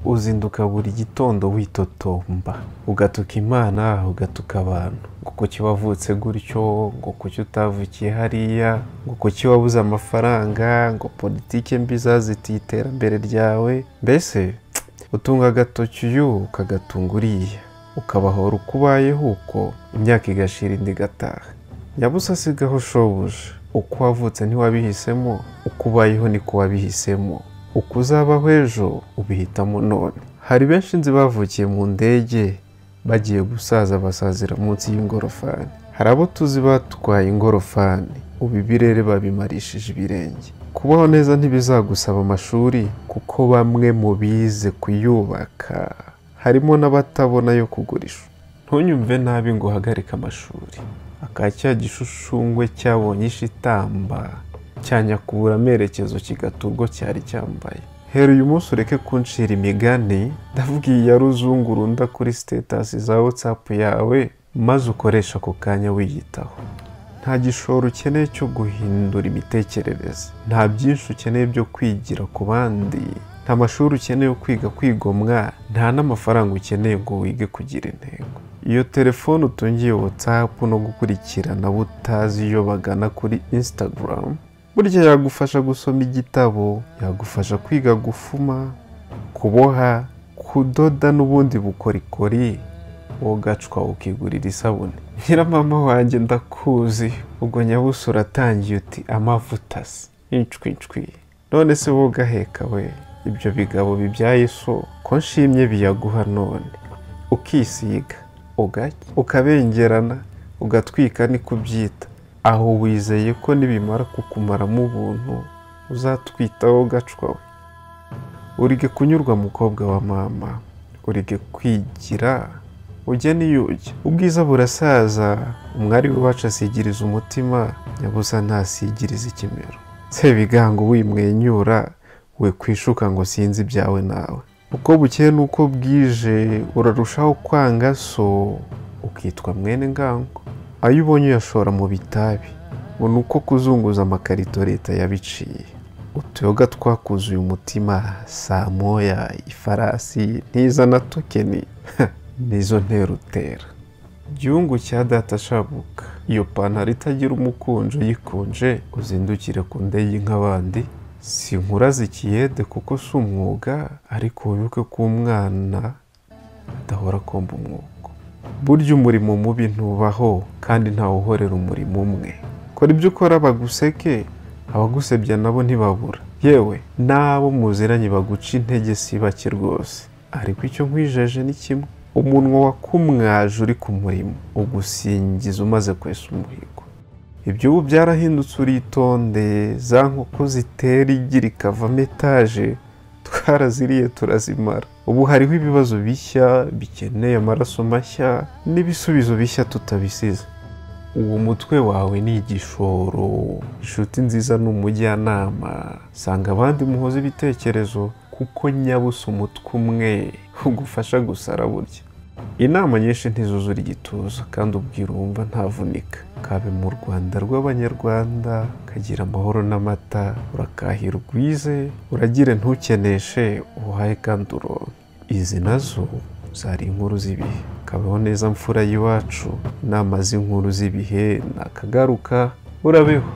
uzinduka buri gitondo witotomba ugatuka imana ugatuka abantu ngo kuki wavutse gutyo ngo kuki utavukiye hariya ngo kuki wabuze amafaranga ngo politike mbi zazitiye iterambere ryawe mbese utunga agatoki uyu ukagatunga uriya ukabahora uko ubayeho uko imyaka igashira indi igataha nyabusa sigaho shobuja uko wavutse ntiwabihisemo uko ubayeho niko wabihisemo uko uzabaho ejo ubihitamo none hari benshi nzi bavukiye mu ndege bagiye gusaza basazira munsi y'ingorofani hari abo tuzi batwaye ingorofani ubu ibirere babimarishije ibirenge kubaho neza ntibizagusaba amashuri kuko bamwe mu bize kuyubaka harimo n'abatabona yo kugurisha ntunyumve nabi ngo uhagarike amashuri aka cya gishushungwe cyabonye ishitamba cyanyakubura amerekezo kigaturwa cyari cyambaye hera uyu munsi ureke kunshira imigani ndabwiye ya ruzungurunda kuri sitetasi za watsapu yawe maze ukoresha ako kanya wiyitaho nta gishoro ukeneye cyo guhindura imitekerereze nta byinshi ukeneye byo kwigira ku bandi nta mashuri ukeneye kwiga kwigomwa nta n'amafaranga ukeneye ngo wige kugira intego iyo telefone utungiye watsapu no gukurikirana abo utazi iyo bagana kuri instagram burya yagufasha gusoma igitabo yagufasha kwiga gufuma kuboha kudoda n'ubundi bukorikori wogacwa ukigurira isabune nyiramama wanjye ndakuzi ubwo nyabuso uratangiye uti amavuta se incwi incwi none se wogaheka we ibyo bigabo bibyaye so ko nshimye biyaguha none ukisiga ugacya ukabengerana ugatwika ni kubyita aho wizeye ko nibimara kukumaramo ubuntu uzatwitaho gacwa we urige kunyurwa mukobwa wa mama urige kwigira ujye niyujya ubwiza burasaza umwari w'iwacu asigiriza umutima nyabusa ntasigiriza ikimero sebigango wimwenyura we kwishuka ngo sinzi ibyawe nawe uko bukeye n'uko bwije urarushaho kwanga so ukitwa mwene ngango ayo ubonye uyashora mu bitabi ngo ni uko kuzunguza amakarito leta yabiciye utuyoga twakuzuye umutima saa moya ifarasi ntizana tokeni nizo nterutera igihugu cya data shabuka iyo pantaro itagira umukunje uyikunje uzindukire ku ndege nk'abandi si inkura zikiyede kuko si umwuga ariko wibuke ko umwana adahora akomba umwuko burya umurimo mubi ntubaho kandi ntawe uhorera umurimo umwe kora ibyo ukora baguseke abagusebya nabo ntibabura yewe n'abo muziranye baguca intege si bake rwose ariko icyo nkwijeje ni kimwe umunwa wakumwaje uri ku murimo ugusingiza umaze kwesa umuhigo ibyo ubu byarahindutse uritonde za nkoko zitera igira ikavamo etaje twaraziriye turazimara ubu hariho ibibazo bishya bikeneye amaraso mashya n'ibisubizo bishya tutabisize uwo mutwe wawe ni igishoro inshuti nziza ni umujyanama sanga abandi muhoza ibitekerezo kuko nyabusa umutwe umwe ugufasha gusara burya inama nyinshi ntizuzura igituza kandi ubwira uwumva ntavunika kabe mu rwanda rw'abanyarwanda kagira amahoro n'amata urakahira ugwize uragire ntukeneshe uhaye kandi uronke izi nazo zari inkuru z'ibihe kabeho neza mfura y'iwacu inama z'inkuru z'ibihe nakagaruka urabeho